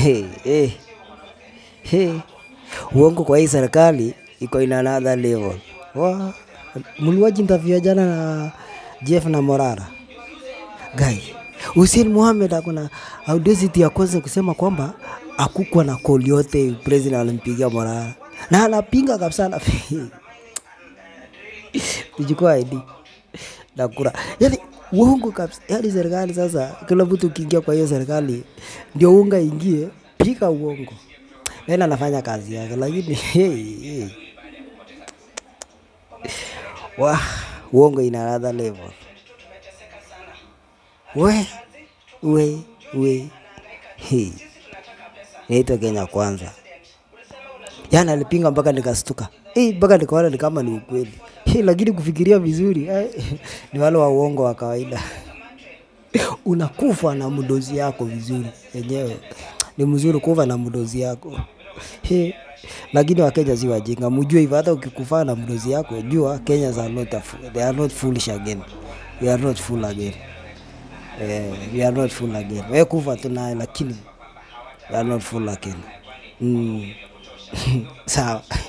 Hey, hey. Hey. Uongo kwa hii serikali iko in another level. Wa, mliwaji interview ya jana na Jeff na Morara. Guy, Hussein Mohamed akona audacity ya kwanza kusema kwamba akukwa na call yote president alimpigia Morara. Na anapinga kabisa na Nichukua ID na kura. Yaani uongo kabisa. Yaani serikali sasa kila mtu ukiingia kwa hiyo serikali ndio unga ingie, pika uongo. Nenda anafanya kazi yake lakini hey, hey. Wah, uongo ina another level. We, we, we. Hey. Naitwa Kenya kwanza. Yaani alipinga mpaka nikastuka. Eh, mpaka nikaona ni kama ni ukweli. Eh, lakini kufikiria vizuri eh, ni wale wa uongo wa kawaida. Unakufa na mdozi yako vizuri yenyewe. Ni mzuri kufa na mdozi yako. Eh, lakini Wakenya si wajinga, mjue hivyo. Hata ukikufa na mdozi yako, jua Kenyans are not a fool. They are not foolish again. We are not fool again. Eh, we are not fool again. Wewe kufa tu naye, lakini we are not fool again. Mm. Sawa.